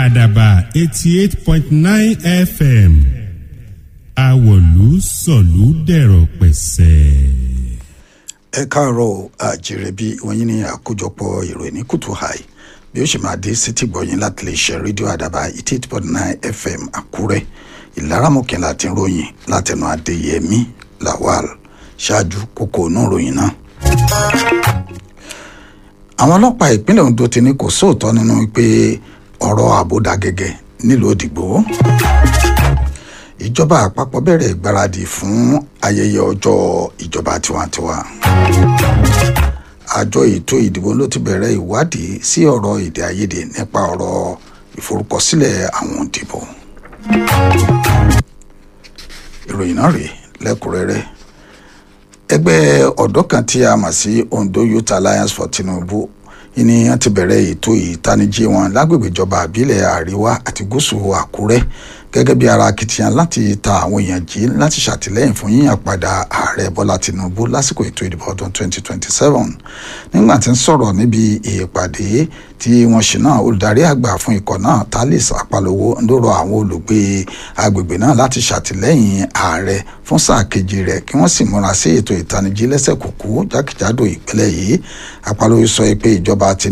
àdàbà eighty eight point nine fm àwọ̀lú sọ̀lú dẹ̀rọ̀ pẹ̀sẹ̀. ẹ káàárọ̀ àjèrè bí wọ́n ní àkójọpọ̀ ìròyìn ní kùtù hàì bí ó ṣe máa dé sétí gbọ̀yìn láti lè ṣe rédíò àdàbà eighty eight point nine fm àkúrẹ́ ìlaramọ̀kẹ́ láti ròyìn látẹnu adéyẹmí lawal ṣáájú kókó inú ròyìn náà. àwọn ọlọ́pàá ìpínlẹ̀ ondo ti ní kò sóòótọ́ nínú pé ọ̀rọ̀ ààbò dá gẹ́gẹ́ nílùú òdìgbò ìjọba àpapọ̀ bẹ̀rẹ̀ ìgbáradì fún ayẹyẹ ọjọ́ ìjọba tiwantiwa àjọ ètò ìdìbò ló ti bẹ̀rẹ̀ ìwádìí sí ọ̀rọ̀ èdè àìyedè nípa ọ̀rọ̀ ìforúkọsílẹ̀ àwọn òdìbò ìròyìn náà rèé lẹ́kùnrẹ́rẹ́ ẹgbẹ́ ọ̀dọ́ kan tí a mọ̀ sí ondo youth alliance for tinubu ni wọ́n ti bẹ̀rẹ̀ ètò ìtanijí wọn lágbègbè ìjọba àbílẹ̀ àríwá àti gúúsù àkúrẹ́ gẹ́gẹ́ bí ara akitiyan láti ta àwọn èèyàn jí láti ṣàtìlẹ́yìn fún yíyàn padà ààrẹ bọ́lá tinubu lásìkò ètò ìdìbò ọdún 2027 nígbà tí ń sọ̀rọ̀ níbi ìpàdé tí wọ́n ṣe náà olùdarí àgbà fún ikọ̀ náà talis apalowo ń lọ́rọ̀ àwọn olùgbé agbègbè náà láti ṣàtìlẹ́yìn ààrẹ fún sáà kejì rẹ̀ kí wọ́n sì múra sí ètò ìtanijí lẹ́sẹ̀ kúkú jákèjádò ìpínlẹ̀ yìí apalowo sọ pé ìjọba ti